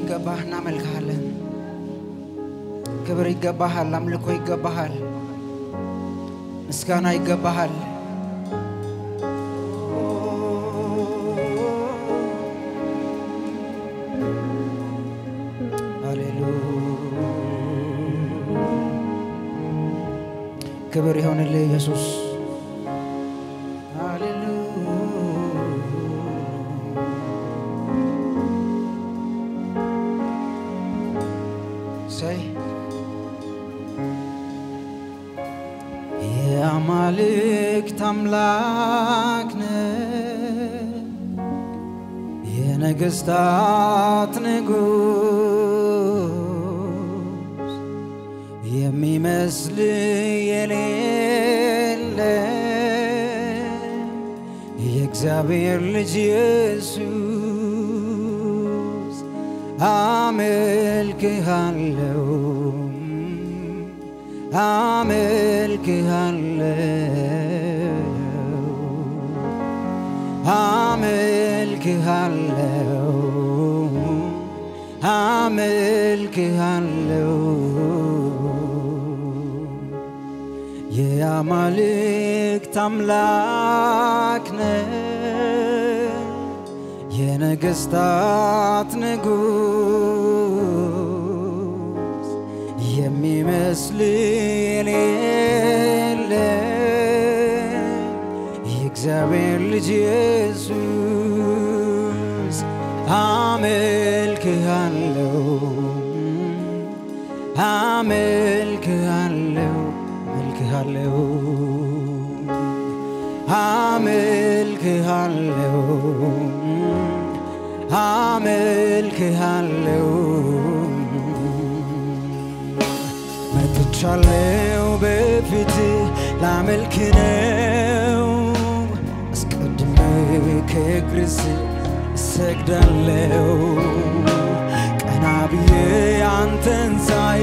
ስለሚገባህ እናመልክሃለን። ክብር ይገባሃል፣ አምልኮ ይገባሃል፣ ምስጋና ይገባሃል። ክብር ይሆንልህ ኢየሱስ። ሰይ የአማልክት አምላክ ነህ፣ የነገሥታት ንጉሥ የሚመስል የሌለ የእግዚአብሔር ልጅ ኢየሱስ አመልክሃለው አመልክሃለው አመልክሃለው አመልክሃለው የአማልክት አምላክ ነህ የነገሥታት ንጉሥ የሚመስል የሌለ የእግዚአብሔር ልጅ ኢየሱስ አመልክሃለው አመልክሃለው አመልክሃለው አመልክሃለው አመልክሃለው መጥቻለው በፊት ላመልክ ነው አስቀድሜ ከእግር ስር እሰግዳለው ቀና ብዬ አንተን ሳይ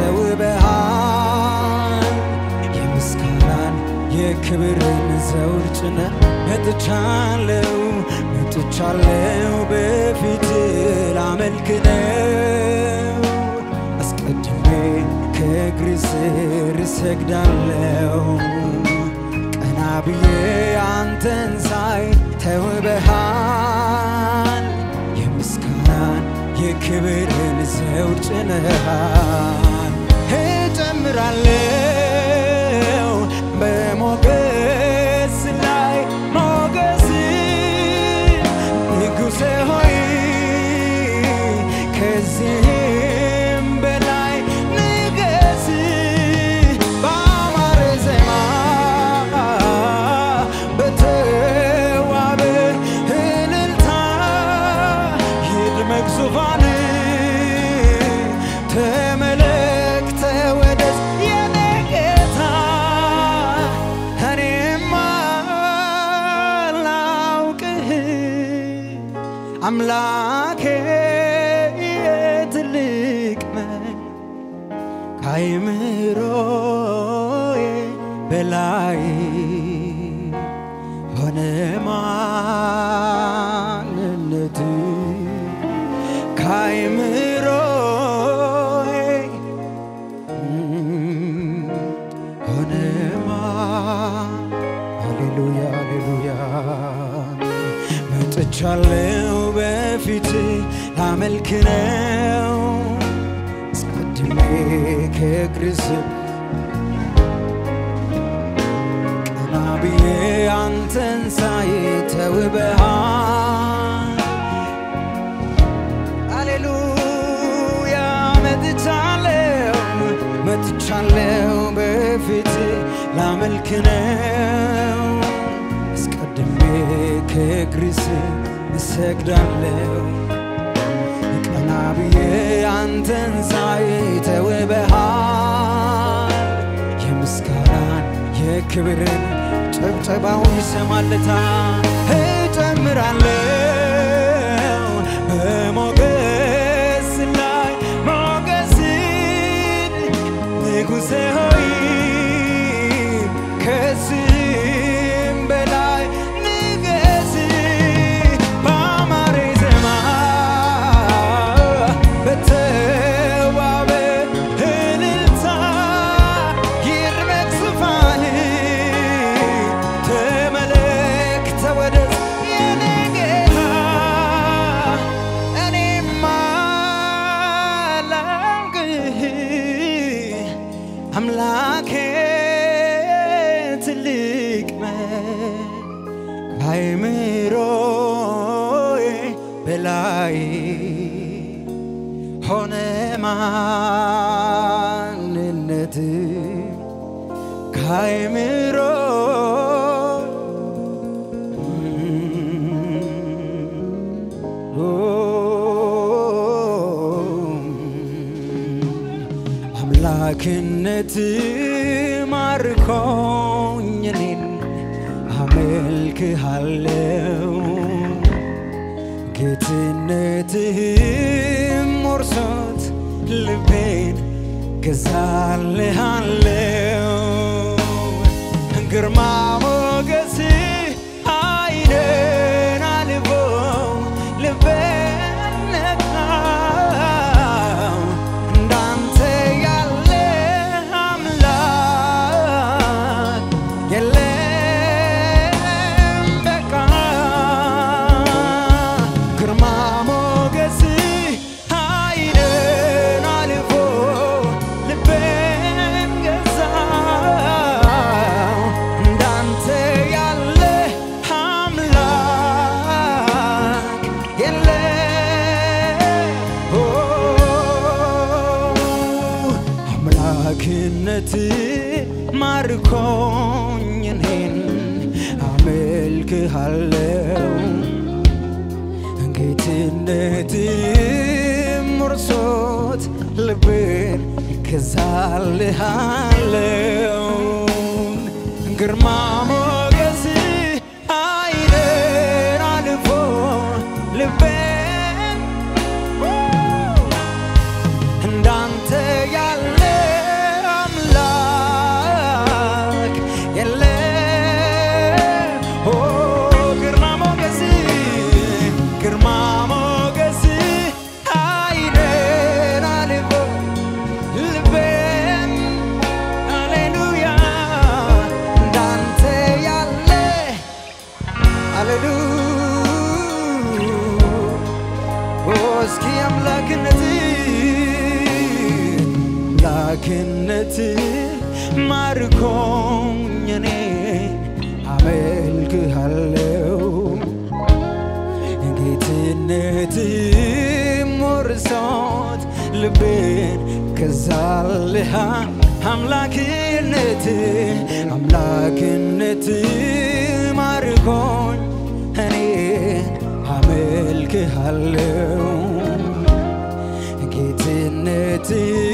ተውበሃል የምስጋናን የክብርን ዘውድ ጭነህ መጥቻለው መጥቻለው በፊት ላመልክ ነው አስቀድሜ ከእግር ስር እሰግዳለው ቀና ብዬ አንተን ሳይ ተውበሃል የምስጋናን የክብርን ዘውድ ጭነሃል እጨምራለው በሞገስ ላይ ሞገስ ንጉሴ ሆይ ከዚህም በላይ ንገስ በአማረ ዜማ በተዋበ እልልታ ይድመቅ ዙፋን ተመለክ ተወደስ የኔ ጌታ እኔማ ላውቅህ አምላኬ ትልቅ ነህ ከአእምሮዬ በላይ ሆነ ማንነት ከአእምሮዬ ሆነማ ሃሌሉያ ሃሌሉያ መጥቻለው በፊት ላመልክ ነው አስቀድሜ ከእግር ስር ቀና ብዬ አንተን ሳይ ተውበሃል ሃሌሉያ መጥቻለው መጥቻለው በፊት ላመልክ ነው አስቀድሜ ከእግር ስር እሰግዳለው ቀና ብዬ አንተን ሳይ ተውበሃል የምስጋናን የክብርን ጭብጨባውን ይሰማለታ እጨምራለው በሞገስ ላይ ሞገስን ንጉሴ ሆይ ከዚህም በላይ ንገስ በአማረ ዜማ ከአይምሮዬ በላይ ሆነ ማንነት ከአይምሮ አምላክነት ማርኮኝ እኔን አመልክሃለው ጌትነትህም ወርሶት ልቤን ገዛልሃለው ግርማ ሞገስ አይንን አልቦ ልቤን ነካው እንዳንተ ያለ አምላክ የለም በቃ ግርማ ሞገስ አይንን አልፎ ልቤን ገዛው እንዳንተ ያለ አምላክ የለም ኦ አምላክነት ማርኮኝ እኔን አመልክሃለው ጌትነትም ወርሶት ልቤን ገዛልሃለው ግርማ ሞገስ አይንን አልፎ ልቤን እንዳንተ ያለ አምላክ የለም። ኦ ግርማ ሞገስ ግርማ ሞገስ አይንን አልፎ ልቤን ሃሌሉያ እንዳንተ ያለ ሃሌሉያ እስኪ አምላክነት አምላክነት ማርኮኝ እኔ አመልክሃለው ጌትነት ሞርሶት ልቤን ከዛልሃ አምላክነት አምላክነት ማርኮኝ እኔን አመልክሃለው ጌትነት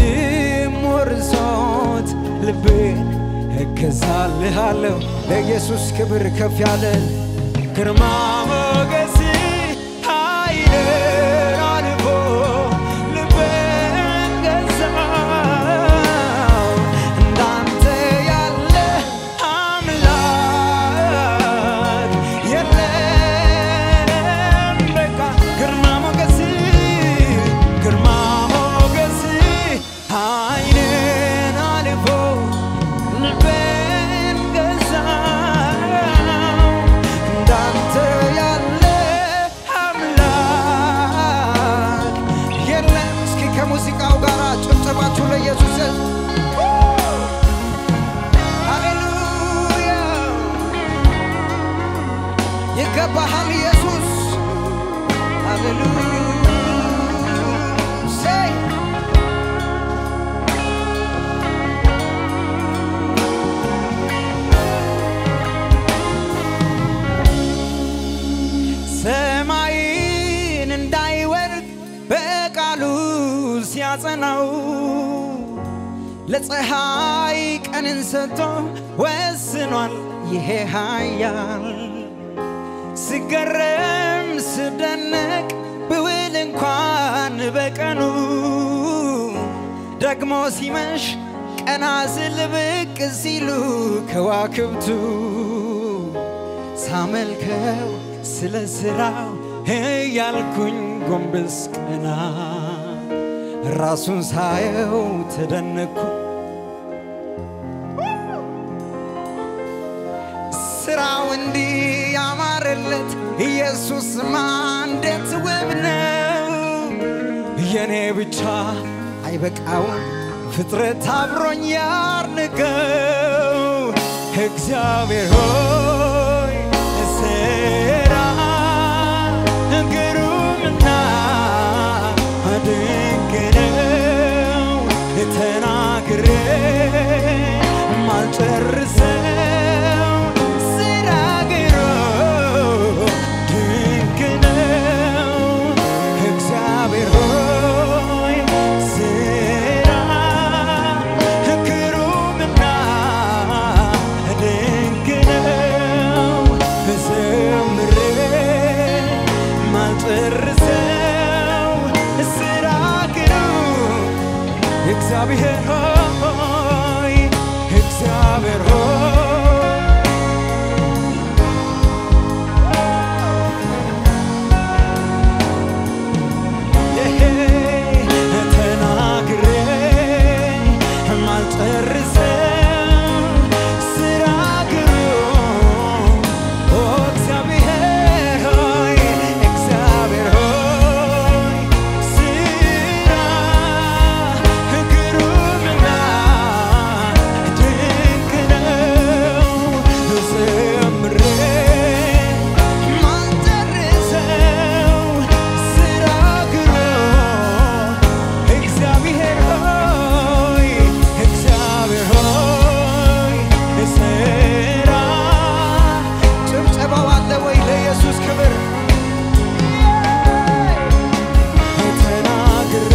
ሞርሶት ልቤን እገዛልሃለሁ ለኢየሱስ ክብር ከፍ ያለ ግርማ ሞገስ ኃይልን አልፎ ልቤን ገዛው እንዳንተ ያለ አምላክ የለም በቃ ግርማ ሞገስ ግርማ ሞገስ ኃይልን አልፎ ልቤን ገዛው እንዳንተ ያለ አምላክ የለም። እስኪ ከሙዚቃው ጋር ጭብጨባችሁ ለኢየሱስ ሃሌሉያ ይገባሃል ኢየሱስ ሃሌሉያ ሴይ ሰማይን እንዳይወርድ በቃሉ ሲያጸናው ለፀሐይ ቀንን ሰጥቶ ወስኗል ይሄ ኃያል ስገረም ስደነቅ ብውል እንኳን በቀኑ ደግሞ ሲመሽ ቀና ስል ብቅ ሲሉ ከዋክብቱ ሳመልከው ስለ ስራው እያልኩኝ ጎንበስ ቀና ራሱን ሳየው ተደነኩ ስራው እንዲህ ያማረለት ኢየሱስ እንዴት ውብ ነው የኔ ብቻ አይበቃውም ፍጥረት አብሮኝ ያርንገው እግዚአብሔር ሆይ ስራ ማልጨርሰው ስራ ግሮ ድንቅ ነው እግዚአብሔር ሆይ ስራ ግሩምና ድንቅ ነው ዘምሬ ማልጨርሰው ስራ ግሩም እግዚአብሔር ሆይ እግዚአብሔር ሆይ ተናግሬ ማልጨርሰው ስራ ግሩም ኦ እግዚአብሔር ሆይ እግዚአብሔር ሆይ ስራ ግሩምና ድንቅ ነው ዘምሬ ማልጨርሰው ስራ ግሩም እግዚአብሔር ሆይ እግዚአብሔር ሆይ ስራ ጭብጨባው አለ ወይ ለኢየሱስ ክብር ተናግሬ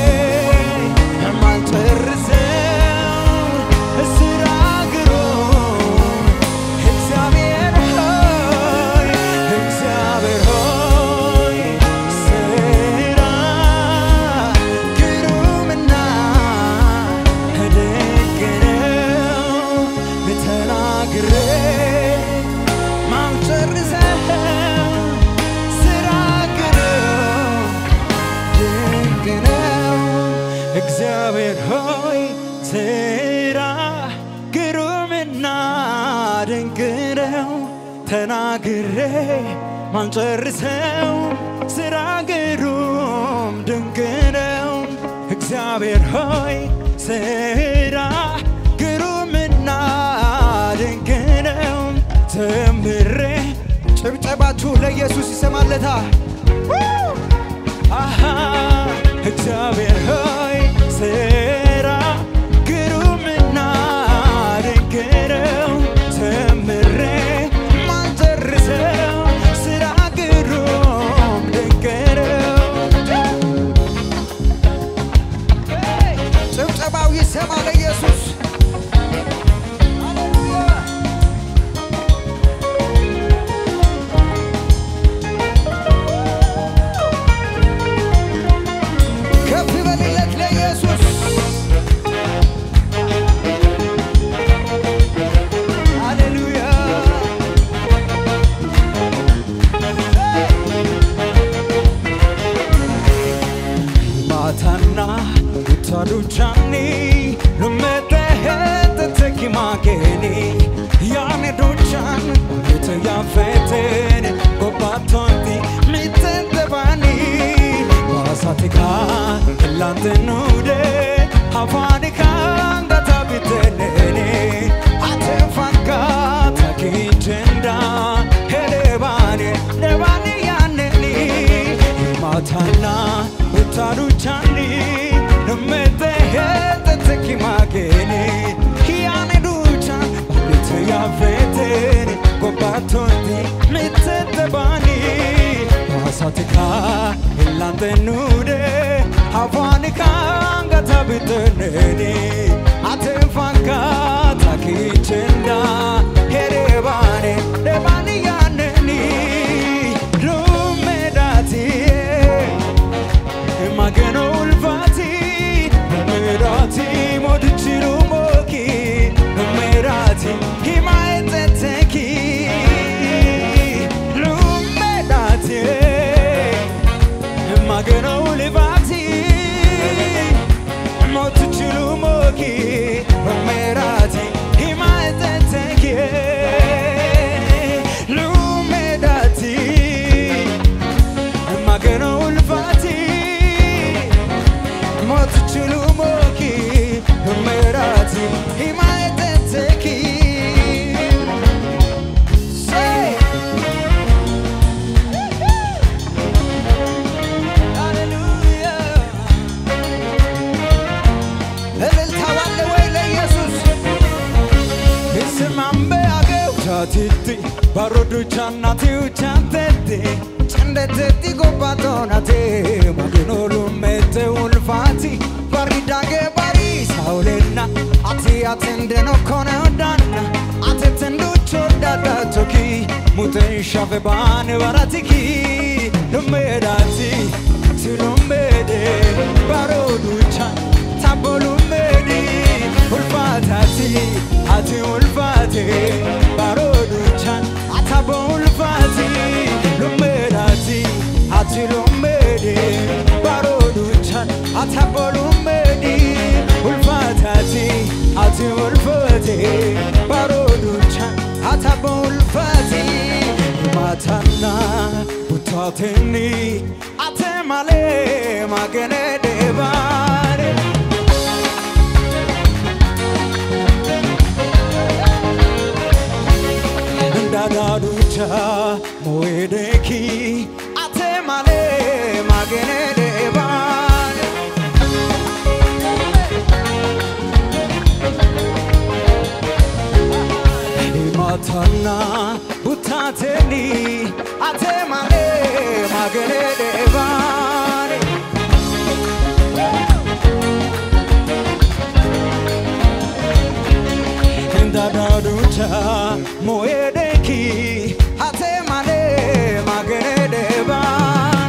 የማልጨርሰው ስራ ግሩም እግዚአብሔር ሆይ እግዚአብሔር ሆይ ስራ ግሩምና ድንቅ ነው ተናግሬ ማልጨርሰው ስራ ግሩም ድንቅ ነው እግዚአብሔር ሆይ ስራ ግሩምና ድንቅ ነው ተናግሬ ማንጨርሰው ስራ ግሩም ድንቅ ነው እግዚአብሔር ሆይ ስራ ግሩምና ድንቅ ነው ዘምሬ ጭብጨባችሁ ለኢየሱስ ይሰማለታ አሃ እግዚአብሔር ሆይ ስራ ግሩምና ድንቅ ነው ዘምሬ ማልጨርሰው ስራ ግሩም ድንቅ ነው ጭብጨባው ይሰማ ለኢየሱስ ከፍ በልለት ለኢየሱስ ሃሌሉያ ማታና utaduchani lumetehete tekimageni yane dochan mite yafeten gobatonti mitente bani basatika lantenude hafanika ngatabitenene atefanka takinchenda helebane nebani yaneni ማታና utaduchani numetehetetekimageni hiane ducha balite yafeteni gobatonti mitetebani basatika ilantenude hafanika ngatabiteneni atefanka takichenda herebane nebani yaneni lumedatie magano ulfati merati modichiru moki merati himaeteteki lumedati magano ulfati modichiru moki merati himaeteteki Dannatiu chantete, cendete ti copatonate, ma che non lo mette un fatti, barida che bari saulena, ati atendeno kone odanna, ate tendo chodada toki, muten shafe bane baratiki, lumedati, tilumede, baroducha, tabolumedi, ulfatati, ati ulfati, baroducha, atabo ulfati, lumedati, ati lumedi, baroducha, atabo lumedi, ulfatati, ati ulfati, baroducha, atabo ulfati, matana, utateni, atemale, magene devare. እንዳዳዱቻ ሞዌደኪ አቴማሌ ማገኔ ዴባን ማታና ቡታቴኒ አቴማሌ ማገኔ ዴባን እንዳዳዱቻ ሞዌደኪ አቴማሌ ማገኔ ዴባን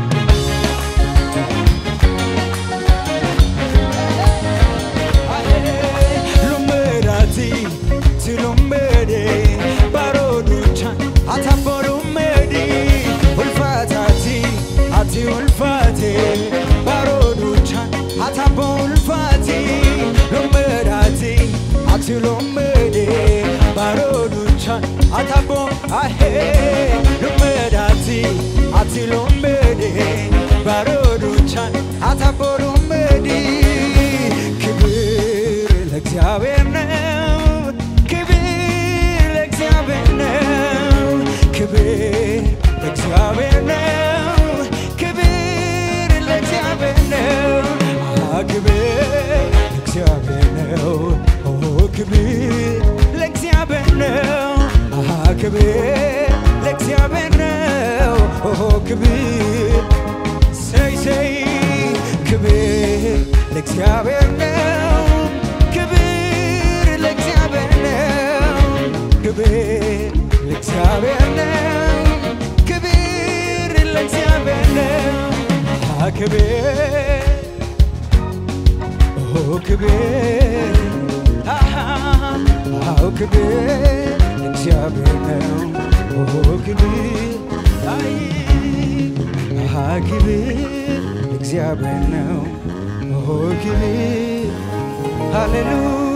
lumedati tilumede baroduchan ataborumedi ulfatati ati ulfate baroduchan atabo ulfati lumedati ati lumede baroduchan atabo ahe lumedati ati lumede baroduchan ataborumedi ክብር ለእግዚአብሔር ነው፣ ክብር ለእግዚአብሔር ነው፣ ክብር ለእግዚአብሔር ነው፣ ክብር ለእግዚአብሔር ነው፣ አሃ ክብር ለእግዚአብሔር ነው፣ ኦ ክብር ለእግዚአብሔር ነው፣ አሃ ክብር ለእግዚአብሔር ነው፣ ኦ ክብር ሰይ ሰይ ክብር ለእግዚአብሔር ነው፣ ክብር ለእግዚአብሔር ነው፣ ክብር ለእግዚአብሔር ነው፣ ክብር ለእግዚአብሔር ነው። አሃ ክብር ኦ ክብር አሃ አዎ ክብር ለእግዚአብሔር ነው፣ ኦ ክብር አይ አሃ ክብር ለእግዚአብሔር ነው፣ ኦ ክብር ሃሌሉያ